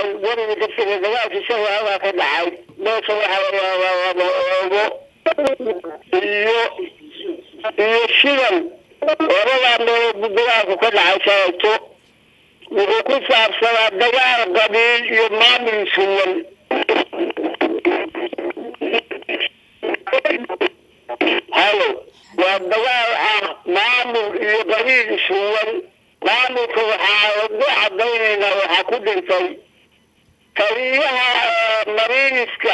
weriga darsiga dagaalkii shabaabaa ka dhacay meesha waxaa layaabaa iyo iyo shidan labadaa meelood buu dagaalku ka dhacay shalayto wuxuu ku saabsanaa dagaal qabiil iyo maamul suwan halo waa dagaal ah maamul iyo qabiil suwan maamulka waxaa ugu cadaynaynaa waxaa ku dhintay taliyaha mariiniska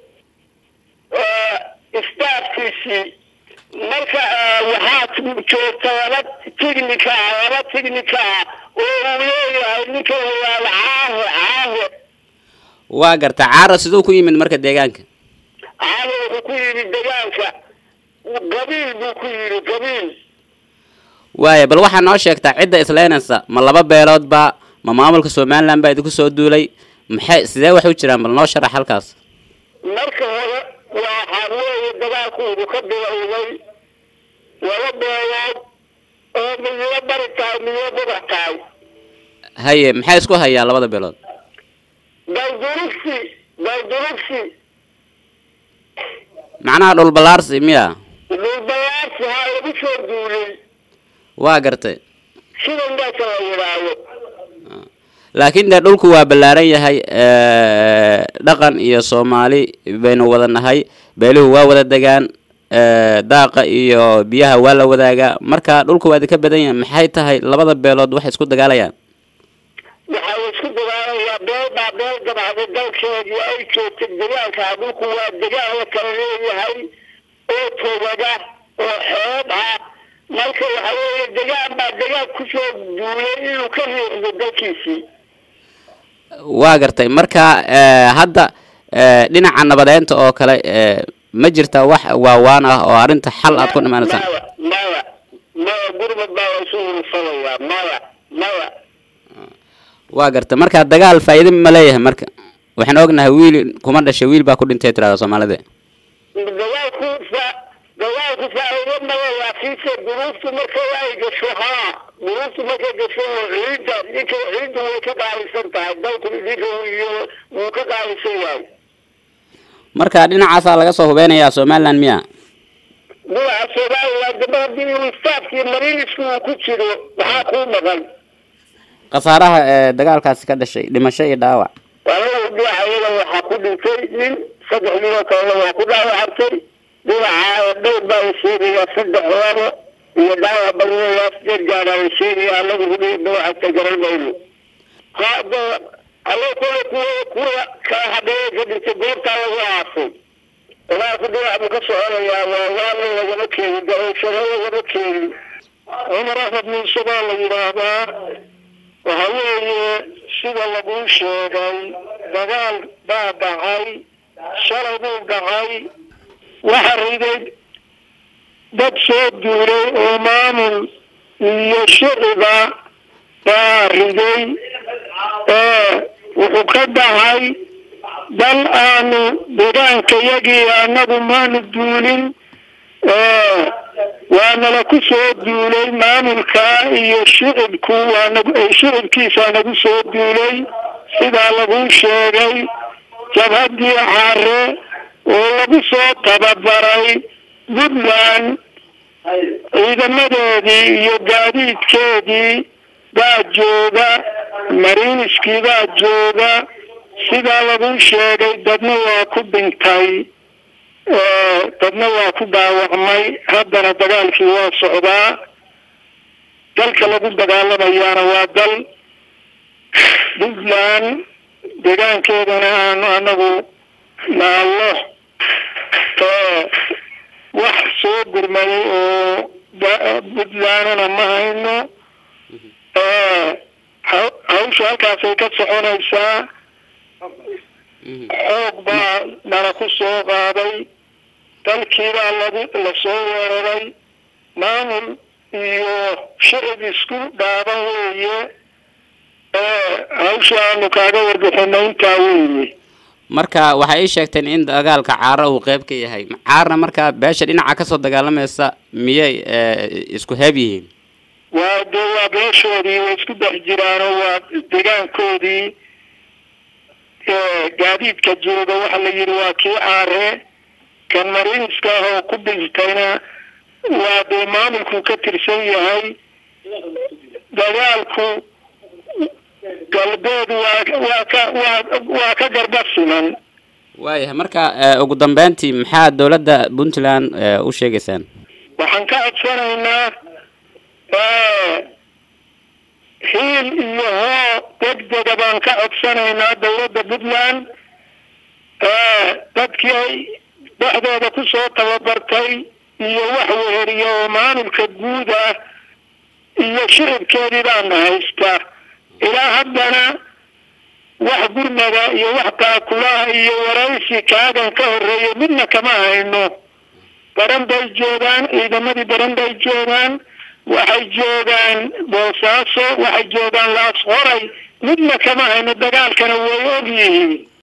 staafkiisii marka waxaa joogta laba tignika ah laba tignika ah oo uu leeyahay ninka wayaala caahe caahe waa garta caara siduu ku yimid marka deegaanka caahe wuxuu ku yidhi degaanka qabiil buu ku yidhi qabiil waaya bal waxaa noo sheegtaa cidda isleynaysa ma laba beelood baa ma maamulka somaliland baa idinku soo duulay maxay sidee wax u jiraan bal noo sharax halkaas marka hore waxaa weeye dagaalkoodu ka bilowday laba beelood oo midna bari tahay midna bubax tahay haye maxay isku hayaa labada beelood daldurugsi daldurugsi macnaha dhul ballaarsi miya dhulballaarsi haa lagu soo duulay waa gartay sida meesha la yidhaahdo laakiin dee dhulku waa ballaaran yahay dhaqan iyo soomaali baynu wada nahay beeluhu waa wada degaan daaqa iyo biyaha waa la wadaagaa marka dhulku waa idinka badan yahay maxay tahay labada beelood waxay isku dagaalayaan waxaa la isku dagaalayaa beel baa beel dabacday dalkeedii ay joogtay dagaalkaa dhulku waa degaan la kala leeyahay oo togada oo xeeb ah marka waxa weeye degaan baa degaan kusoo duulay inuu ka riixdo dalkiisii waa gartay marka hadda dhinaca nabadeynta oo kale ma jirta wax waawaan ah oo arrinta xal aad ku dhimaanaysaan maya maya maya gurmad baa la isu hursanayaa maya maya waa gartay marka dagaal faa'iido ma leeyahay marka waxaan ognahay wiil kuma dhashay wiil baa ku dhintay tirada soomaalida dagaalku fa dagaalku faa'iido male laakiinse duruuftu marka ay gasho haa duruuftu markay gasho ciidda ninka ciiddu way ka qaalisan tahay dalku ninka iyo wuu ka qaalisan yahay marka dhinacaasaa laga soo hubeynayaa somaliland miya dhinaca somaliland daba haddii uu staafkii marinisku uu ku jiro maxaa kuu maqan khasaaraha ee dagaalkaasi ka dhashay dhimasho iyo dhaawac walaal dhinaca iyada waxaa ku dhintay nin saddex ninoo kalena waa ku dhaawacantay dhinaca dhowr baa la sheegayaa saddex labo iyo dhaawac badanayaa sideed gaadhaa la sheegaya anagu hudhii dhawacanta garan mayno hada alla kule kuwa kuwa kala hadheeya ka dhintay goobtaa lagu aasay dagaalku dhinac buu ka soconayaa waa waana lagama keenin daroshado lagama keenin cumar axmed muuse baa la yidhaahdaa waxa weeye sida laguu sheegay dagaal baa dhacay shalay buu dhacay waxa riday dad soo duulay oo maamul iyo shiciba baa riday wuxuu ka dhacay dal aanu deegaankayagii annagu maanu duulin waanala ku soo duulay maamulka iyo shicibku waanag shicibkiisaa nagu soo duulay sidaa lagu sheegay jabhaddii caare oo lagu soo tababaray puntland ciidamadoodii iyo gaadiidkeedii baa jooga mariiniskii baa jooga sidaa lagu sheegay dadna waa ku dhintay dadna waa ku dhaawacmay haddana dagaalkii waa socdaa dalka lagu dagaalamayaana waa dal puntland deegaankeedana aanu anagu naallo wax soo gurmaday oo puntlandna ma hayno hawsha halkaasay ka soconaysaa xoog baa nala ku soo qaaday dalkiibaa lagu lasoo weeraray maamul iyo shicib isku dhaaban weeye hawsha aanu kaaga warbixino intaa weeye marka waxay ii sheegteen in dagaalka caara uu qeyb ka yahay caarna markaa beesha dhinaca kasoo dagaalamaysa miyay isku heeb yihiin waa dee waa beeshoodii way isku dhex jiraanoo waa deegaankoodii gaadiidka jooga waxa la yidhi waa kii aaree kan mariinska ah oo ku dhintayna waa dee maamulku ka tirsan yahay dagaalku galbeed waa waa ka waa waa ka garba siman waayahay marka ugu dambeyntii maxaa dowladda puntland u sheegaysaan waxaan ka codsanaynaa hiil iyo hoo degdega baan ka codsanaynaa dowladda puntland dadkii dhexdooda kusoo tababartay iyo wax weheriya oo maamulka guud ah iyo shicibkeedii baana haysta ilaa haddana wax gurmada iyo wax taakulaha iyo waraysi kaagan ka horeeya midna kama hayno baran bay joogaan ciidamadii baran bay joogaan waxay joogaan boosaaso waxay joogaan laas qoray midna kama hayno dagaalkana way og yihiin